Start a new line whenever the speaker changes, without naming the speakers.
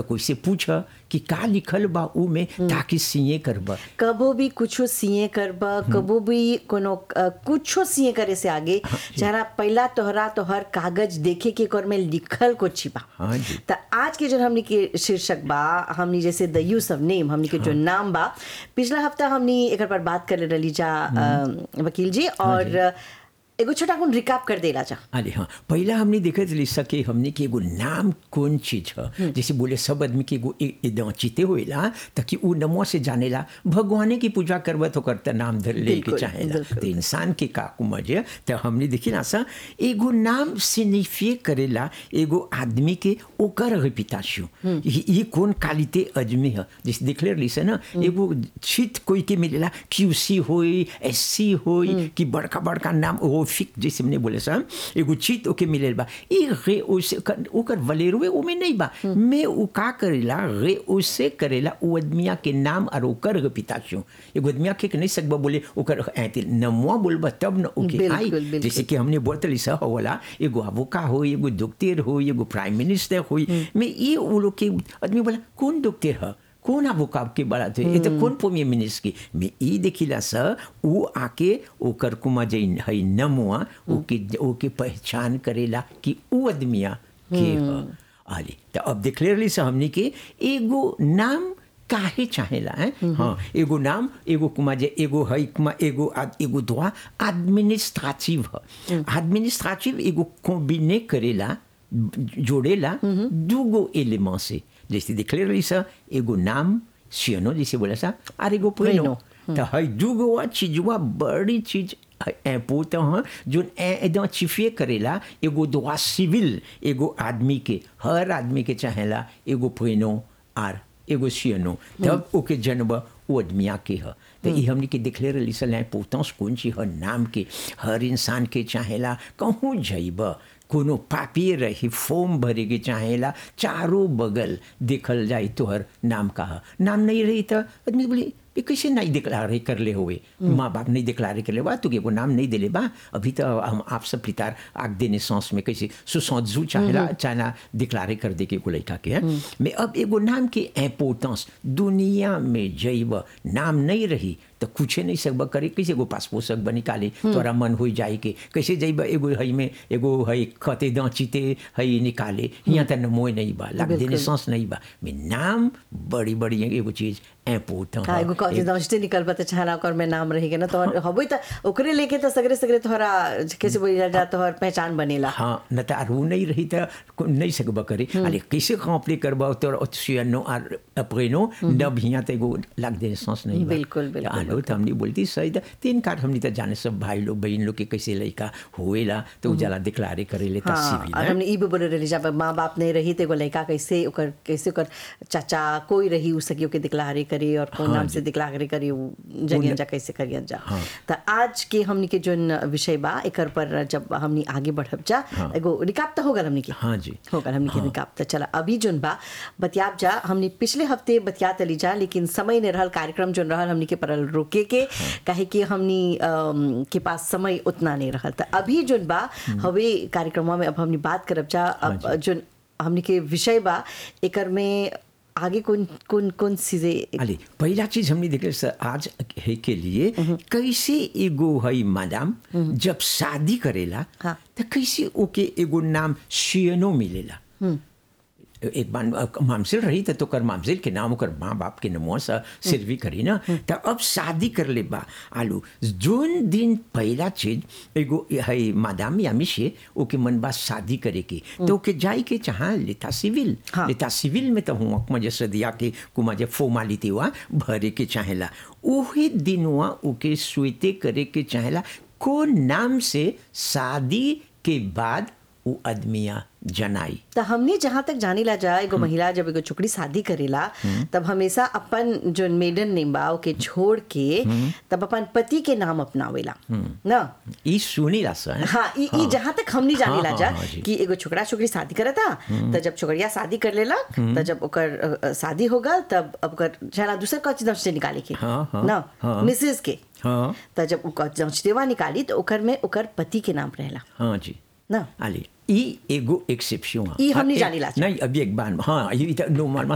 कोई से पूछ कि का लिखल बा ऊ में ताकि सीए करबा
कबो भी कुछो सीए करबा कबो भी कोनो अ, कुछो सीए करे से आगे जरा पहला तोहरा तोहर कागज देखे के कर में लिखल को छिपा
हाँ जी।
त आज के जो हमनी के शीर्षक बा हमनी जैसे द यूज ऑफ नेम हमनी के जो नाम बा पिछला हफ्ता हमनी एक पर बात कर रही जा अ, वकील जी और एगो छोटा कुन रिकाप कर देला जा
अरे हाँ पहला हमने देखत रही सके हमने कि एगो नाम कौन चीज है जैसे बोले सब आदमी के एगो ए- एकदम चिते होएला ताकि उ नमो से जानेला भगवाने की पूजा करबत हो करता नाम धर ले के
बिल्कुल,
चाहेला
बिल्कुल।
तो इंसान के का कुमजे तो हमने देखी ना सा एगो नाम सिग्निफिए करेला एगो आदमी के ओकर रेपुटेशन ये कौन क्वालिटी अजमी है जैसे देखले रही से ना एगो चित कोई के मिलेला क्यूसी होई एससी होई कि बड़का बड़का नाम ओ फिक जैसे हमने बोले सा एगो चित ओके मिलेल बा ई रे ओसे ओकर वलेरुए ओमे नहीं बा मैं उ का करेला रे ओसे करेला उ आदमिया के नाम और ओकर रेपुटेशन एगो आदमिया के नहीं सकबा बोले ओकर ऐते नमवा बोलबा तब न ओके
बिल्कुल,
आई
बिल्कुल।
जैसे कि हमने बोतली सा होला एगो अबोका हो एगो डॉक्टर हो एगो प्राइम मिनिस्टर हो मैं ये वो लोग के आदमी बोला कौन डॉक्टर है कौन अबोका के बड़ा थे ये तो कौन प्रीमियर मिनिस्टर की मैं ई देखिला सा वो आके ओकर कुमा जे है नमुआ ओके ओके पहचान करेला कि उ आदमिया के है आली तो अब देखले रही सा हमने के एगो नाम काहे चाहेला है हाँ एगो नाम एगो कुमा जे एगो है कुमा एगो आद, एगो दुआ एडमिनिस्ट्रेटिव है एडमिनिस्ट्रेटिव एगो कॉम्बिने करेला जोड़ेला दूगो एलिमेंट से जैसे देखले रही सा एगो नाम सियनो जैसे बोला सा और एगो प्रेनो तो है दूगो चीजवा बड़ी चीज पोत हैं जो एकदम चिफिए करेला एगो दुआ सिविल एगो आदमी के हर आदमी के चाहेला एगो प्रेनो आर एगो सियनो तब ओके जन्म वो आदमिया के ह तो ये हमने के देखले रही सल पोतस कौन ची ह नाम के हर इंसान के चाहेला कहूँ जइब कोनो पापी रही फॉर्म भरे के चाहेला चारों बगल देखल जाए तोहर नाम का ह नाम नहीं रही तो आदमी बोली ये कैसे नहीं डिक्लारे कर ले हुए माँ बाप नहीं डिक्लारे कर ले बा तो एगो नाम नहीं दिले बा अभी तो हम आप सब पितार आग देने सांस में कैसे सुसौजू चाहेला चाहना डिक्लारे कर दे के एगो लड़का के है मैं अब एगो नाम के इम्पोर्टेंस दुनिया में जइब नाम नहीं रही तो कुछ नहीं सकब करे कैसे एगो पासपोर्ट सकब निकाले तोरा मन हो जाए के कैसे जइब एगो हई में एगो हई खते दाँचीते हई निकाले यहाँ तक मोह नहीं बा लाग देने सांस नहीं बा मैं नाम बड़ी बड़ी एगो चीज इम्पोर्टेंट
हाँ एगो कॉलेज दौजते निकल पता चाहना ओकर में नाम रही ना तोहर हबई त ओकरे लेके त सगरे सगरे तोहरा कैसे बोली जा तोहर पहचान बनेला
हाँ न तो आर वो नहीं रही तो नहीं सकब करे अरे कैसे कॉम्प्ली करबा तो सियनो आर प्रेनो न भिया तो एगो लाग देने सांस नहीं बा।
बिल्कुल, बिल्कुल,
आलो तो हमने बोलती सही था तीन कार्ड हमने तो जाने सब भाई लोग बहन लोग के कैसे लड़का होएला तो उजाला डिक्लारे करे ले
हाँ
सिविल
और हमने ई भी बोले रही जब माँ बाप नहीं रही तो एगो लड़का कैसे ओकर कैसे ओकर चाचा कोई रही उ सकी ओके दिक्लारे करे और कौन नाम से दिक्लारे करे उ जगियन जा कैसे करियन जा तो आज के हमनी के जोन विषय बा एकर पर जब हमनी आगे बढ़ब जा एगो रिकाप तो होगल हमनी के
हाँ जी
होगल हमनी के रिकाप तो चला अभी जोन बा बतियाब जा हमनी पिछले हफ्ते बतियात ली जा लेकिन समय ने रहल कार्यक्रम जोन रहल हमनी के परल रोके के काहे कि हमनी अम, के पास समय उतना नहीं रहल तो अभी जोन बा हवे कार्यक्रम में अब हमनी बात करब जा अब जोन हमनी के विषय बा एकर में आगे कौन कौन कौन चीजें
अरे पहला चीज हमने देखे सर आज है के लिए कैसे एगो है मैडम जब शादी करेला
हाँ।
तो कैसे ओके एगो नाम शियनो मिलेला एक बार मामसिल रही तो कर मामसिल के नाम ओकर माँ बाप के नमो से सिरवी करी ना तो अब शादी कर ले बा आलू जोन दिन पहला चीज एगो है मादाम या मिशे ओके मन बा शादी करे के तो ओके जाई के चाह लेता सिविल
हाँ।
लेता सिविल में तो हुआ मजे सदिया के कुमा जे फॉर्मालिटी हुआ भरे के चाहेला ओही दिन हुआ ओके स्वीते करे के चाहेला को नाम से शादी के बाद वो आदमिया जनाई
तो हमने जहाँ तक जानी ला जा एगो महिला जब एगो छोकरी शादी करेला तब हमेशा अपन जो मेडन नेम बा ओके छोड़ के तब अपन पति के नाम अपनावेला ना
ई सुनी ला सर
हाँ ई ई जहाँ तक हमनी जानी ला
हाँ,
जा
हाँ, जी।
कि एगो छोकरा छोकरी शादी करता तो जब छोकरिया शादी कर लेला तो जब ओकर अ, अ, शादी हो गल तब अब ओकर चला दूसर कौची दंश से निकाले के
हाँ, हाँ,
ना
हाँ।
मिसेस के
हाँ
तो जब ओकर दंशदेवा निकाली तो ओकर में ओकर पति के नाम रहेला
हाँ जी
ना
आले ई एगो एक्सेप्शन
ई हमनी जानी ला।
नहीं अभी एक बार हाँ ये नॉर्मल